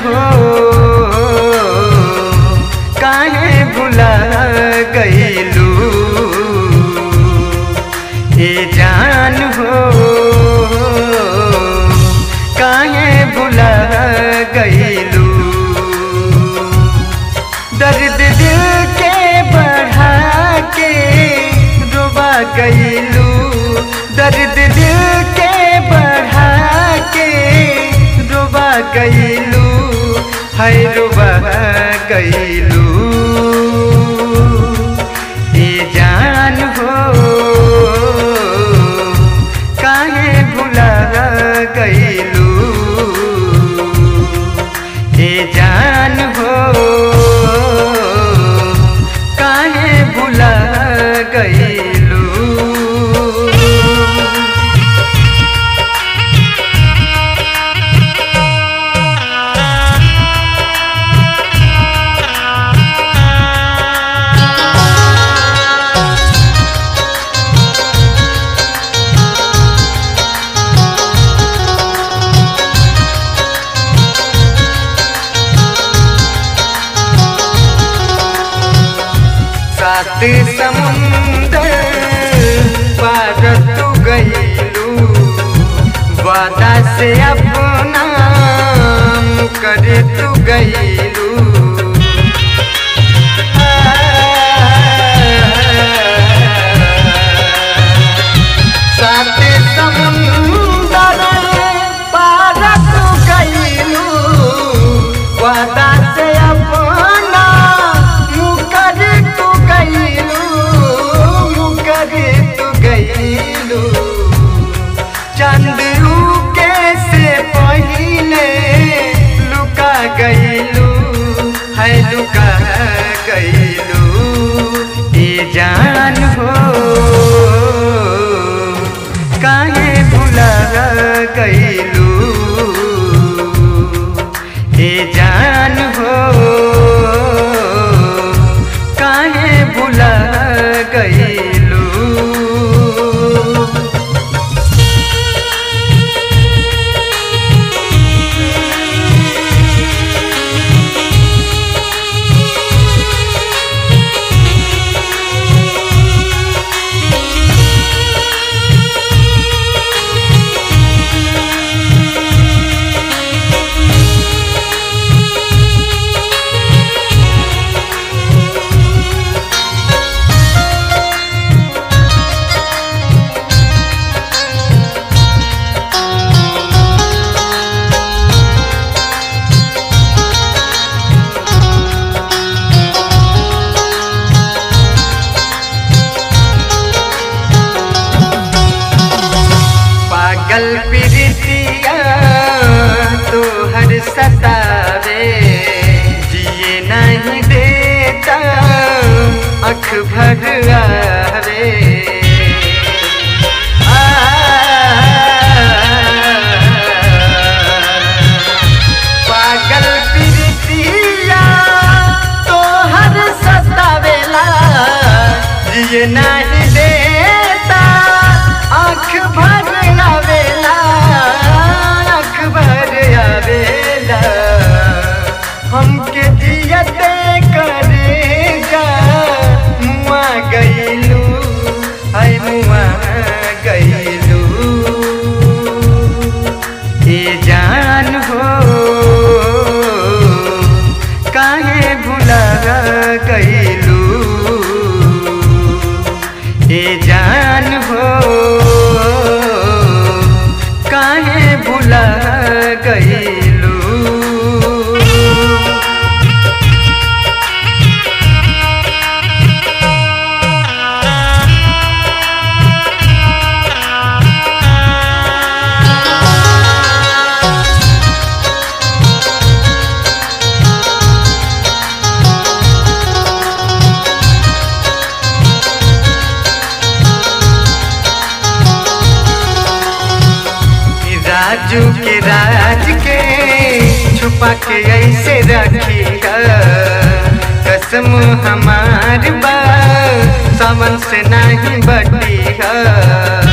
हो काहे भुला गईलू ए जान हो काहे भुला गईलू दर्द दिल के बढ़ा के रुबा गईलू दर्द दिल के बढ़ा के रुबा गईलू है रुबा गईलू ए जान हो काहे भुला गईलू ए जान हो काहे भुला गईलू सात समुंदर पार तू गईलू वादा से अपना कर तू गईलू सात समुंदर पार तू गईलू वादा से अपना मुकर तू गईलू मुकर तू गईलू चंदरू के से पहले लुका गईलू है लुका गईलू ये जान हो काहे भुला गईलू ए जान हो काहे भुला गईलू पागल प्रीतिया तो हर सतावे जिए नहीं देता अख भर आवे आ, पागल प्रीतिया तो हर सतावेला जिए नहीं देता आँख भर आवेला आँख भर आवेला हमके जियते करे जा मुआ गईलू आई मुआ गईलू ए जान हो काहे भुला गईलू ए जान हो काहे भुला गईलू राजू के राज के छुपा के ऐसे रखी कसम हमार बा सावन से नहीं बटी है